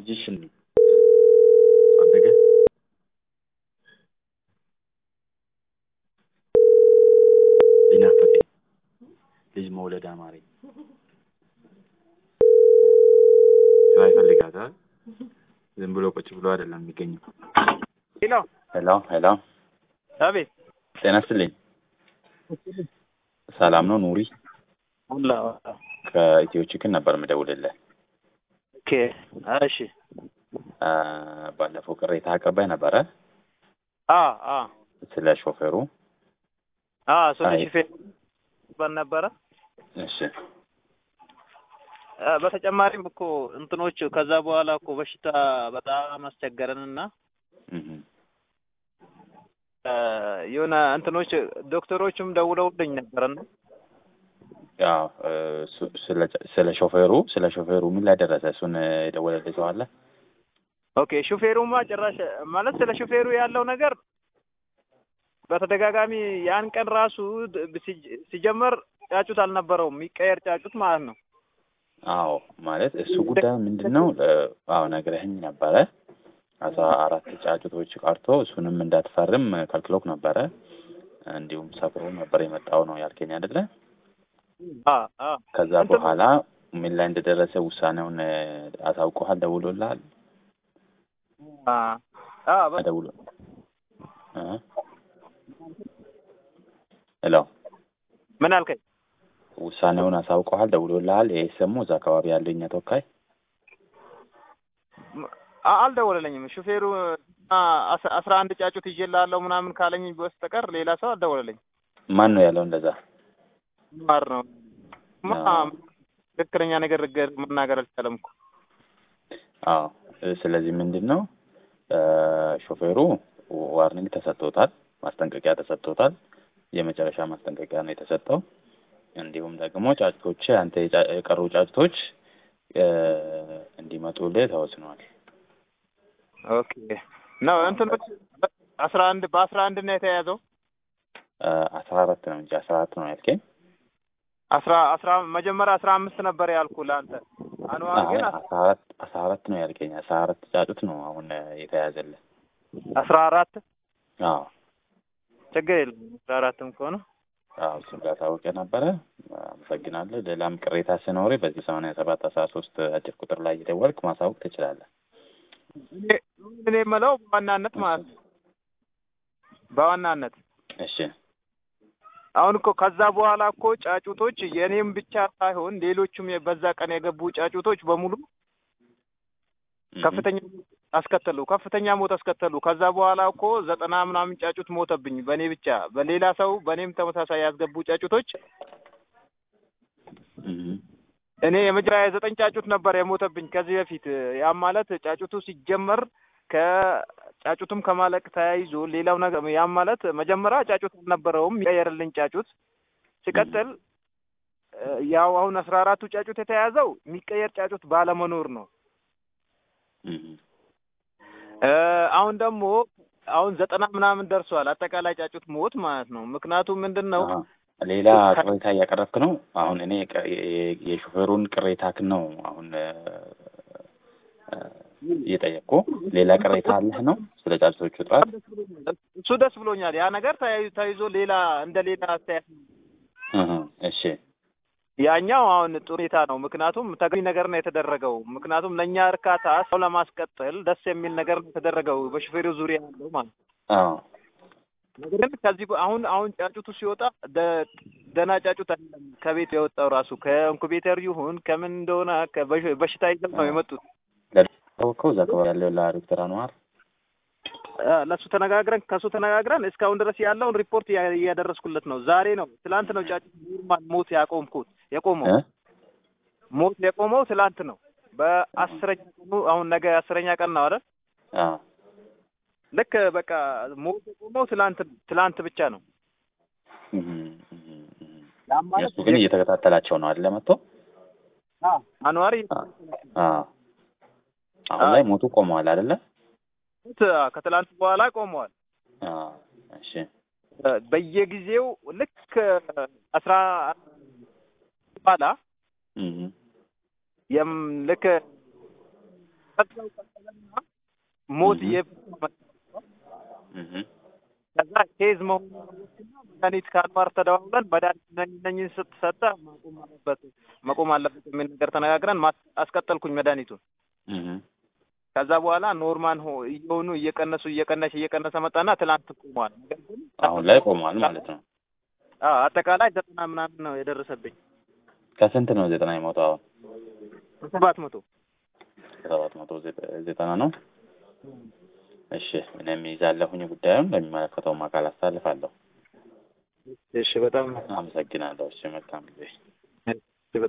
ልጅሽን አደገ ሊናፈቀኝ ልጅ መውለድ አማረኝ። ስራ ይፈልጋታል። ዝም ብሎ ቁጭ ብሎ አይደለም የሚገኘው። ሄሎ ሄሎ ሄሎ፣ አቤት። ጤና ይስጥልኝ። ሰላም ነው ኑሪ? አላ ከኢትዮ ቺክን ነበር የምደውልልህ። ኦኬ እሺ። አ፣ ባለፈው ቅሬታ አቀባይ ነበረ አ አ ስለ ሾፌሩ። አ ስለ አይ። ሹፌር ባል ነበረ። እሺ አ፣ በተጨማሪም እኮ እንትኖች ከዛ በኋላ እኮ በሽታ በጣም አስቸገረንና እህ አ፣ የሆነ እንትኖች ዶክተሮችም ደውለውልኝ ነበረና ያው እ፣ ሱ- ስለ ስለ ሾፌሩ ስለ ሾፌሩ ምን ላይ ደረሰ? እሱን የደወለልህ ሰው አለ? ኦኬ ሹፌሩማ ጭራሽ ማለት ስለ ሹፌሩ ያለው ነገር በተደጋጋሚ ያን ቀን ራሱ ድ- ሲጀ- ሲጀመር ጫጩት አልነበረውም የሚቀየር ጫጩት ማለት ነው። አዎ ማለት እሱ ጉዳይ ምንድን ነው? እ፣ አዎ ነግረህኝ ነበረ። አስራ አራት ጫጩቶች ቀርቶ እሱንም እንዳትፈርም ከልክሎክ ነበረ። እንዲሁም ሰፍሮ ነበር የመጣው ነው ያልከኝ አይደለ? አ አ ከዛ እንትን- በኋላ ምን ላይ እንደደረሰ ውሳኔውን እ፣ አሳውቆሃል? ደውሎልሃል? አ አ በ- ደውሎ እ? ሄሎ ምን አልከኝ? ውሳኔውን አሳውቀዋል? ደውሎልሃል? ይሄ ሰሙ እዛ አካባቢ ያለው እኛ ተወካይ አ- አልደወለለኝም። ሹፌሩ አ፣ አስ- አስራ አንድ ጫጩት ይዤልሃለሁ ምናምን ካለኝ በስተቀር ሌላ ሰው አልደወለለኝ። ማን ነው ያለው እንደዛ? ማር ነው ማ አዎ። ትክክለኛ ነገር ገ- መናገር አልቻለም እኮ። አዎ እ፣ ስለዚህ ምንድን ነው እ፣ ሾፌሩ ዋርኒንግ ተሰጥቶታል፣ ማስጠንቀቂያ ተሰጥቶታል። የመጨረሻ ማስጠንቀቂያ ነው የተሰጠው። እንዲሁም ደግሞ ጫጭቶች አንተ የጫ- የቀሩ ጫጭቶች እ፣ እንዲመጡልህ ተወስኗል። ኦኬ ነው እንትኖች አስራ አንድ በአስራ አንድ ነው የተያዘው። እ፣ አስራ አራት ነው እንጂ አስራ አራት ነው ያልከኝ። አስራ አስራ መጀመሪያ አስራ አምስት ነበር ያልኩ ለአንተ አንዋር አይ ግን አስራ አራት አስራ አራት ነው ያልከኝ። አስራ አራት ጫጩት ነው አሁን እ፣ የተያዘልህ። አስራ አራት አዎ ችግር የለም አስራ አራትም ከሆነ አዎ እሱን ላሳውቅ ነበረ። አመሰግናለሁ። ሌላም ቅሬታ ሲኖር በዚህ ሰማንያ ሰባት አስራ ሶስት አጭር ቁጥር ላይ እየደወልክ ማሳወቅ ትችላለህ። እኔ- እኔ የምለው በዋናነት ማለት ነው በዋናነት እሺ አሁን እኮ ከዛ በኋላ እኮ ጫጩቶች የእኔም ብቻ ሳይሆን ሌሎቹም የ- በዛ ቀን የገቡ ጫጩቶች በሙሉ እህ፣ ከፍተኛ ሞት አስከተሉ። ከፍተኛ ሞት አስከተሉ። ከዛ በኋላ እኮ ዘጠና ምናምን ጫጩት ሞተብኝ በእኔ ብቻ። በሌላ ሰው በእኔም ተመሳሳይ ያስገቡ ጫጩቶች እህ፣ እኔ የመጀመሪያ ዘጠኝ ጫጩት ነበር የሞተብኝ ከዚህ በፊት። ያም ማለት ጫጩቱ ሲጀመር ከጫጩቱም ከማለቅ ተያይዞ ሌላው ነገር ያም ማለት መጀመሪያ ጫጩት አልነበረውም የሚቀየርልኝ ጫጩት ሲቀጥል እ፣ ያው አሁን አስራ አራቱ ጫጩት የተያዘው የሚቀየር ጫጩት ባለመኖር ነው። እህ፣ እ፣ አሁን ደግሞ አሁን ዘጠና ምናምን ደርሷል አጠቃላይ ጫጩት ሞት ማለት ነው። ምክንያቱም ምንድን ነው አሃ። ሌላ ቅሬታ እያቀረብክ ነው። አሁን እኔ ቅ- የ- የሾፌሩን ቅሬታክን ነው አሁን እ፣ እ፣ እየጠየቅኩ። ሌላ ቅሬታ አለህ ነው ስለ ጫጩቶቹ ጥራት? እሱ ደስ ብሎኛል። ያ ነገር ተያይ- ተይዞ ሌላ እንደ ሌላ አስተያየት እህ፣ እሺ ያኛው አሁን ጥሩ ሁኔታ ነው። ምክንያቱም ተገቢ ነገር ነው የተደረገው። ምክንያቱም ለእኛ እርካታ ሰው ለማስቀጠል ደስ የሚል ነገር ነው የተደረገው በሹፌሩ ዙሪያ ያለው ማለት ነው። አዎ ነገር ግን ከዚህ በ- አሁን አሁን ጫጩቱ ሲወጣ ደ- ደህና ጫጩት አይደለም ከቤት የወጣው ራሱ ከኢንኩቤተር ይሁን ከምን እንደሆነ ከበሽ- በሽታ ይዘው ነው የመጡት። ታወቀው እዛ አካባቢ ያለው ለዶክተር አንዋር አ፣ ለእሱ ተነጋግረን ከእሱ ተነጋግረን እስካሁን ድረስ ያለውን ሪፖርት እያ- እያደረስኩለት ነው። ዛሬ ነው ትላንት ነው ጫጩት ኖርማል ሞት ያቆምኩት የቆመው እ? ሞት የቆመው ትላንት ነው። በአስረኛ ቀኑ አሁን ነገ አስረኛ ቀን ነው አይደል? አዎ ልክ በቃ ሞት የቆመው ትላንት ትላንት ብቻ ነው። እህ፣ እህ፣ እህ። ያም ማለት እነሱ ግን እየተከታተላቸው ነው አይደለ? መጥቶ አ፣ አንዋሪ አዎ አሁን ላይ ሞቱ ቆመዋል አይደለ? ሞት ከትላንት በኋላ ቆመዋል። አዎ እሺ በየጊዜው ልክ አስራ በኋላ እህ፣ የም ልክ በዛው ቀጠለና ሞት እህ። እየፈጸመ መጣ። እህ ከዛ ኬዝ መሆኑን አወቅኩና መድኃኒት ከአንዋር ተደዋውለን መድኃኒት እነኝ- እነኝህን ስትሰጠ ማቆም አለበት መቆም አለበት የሚል ነገር ተነጋግረን ማስ- አስቀጠልኩኝ መድኃኒቱን። እህ ከዛ በኋላ ኖርማል ሆ እየሆኑ እየቀነሱ እየቀነሰ እየቀነሰ መጣና ትላንት ቆሟል። ነገር ግን አሁን ላይ ቆሟል ማለት ነው። አዎ አጠቃላይ ዘጠና ምናምን ነው የደረሰብኝ ከስንት ነው ዘጠና የሞተው? አሁን ሰባት መቶ ከሰባት መቶ ዘጠ- ዘጠና ነው። እሺ እኔም ይዛለሁኝ ጉዳዩን ለሚመለከተውም አካል አሳልፋለሁ። እሺ በጣም አመሰግናለሁ። እሺ መልካም ጊዜ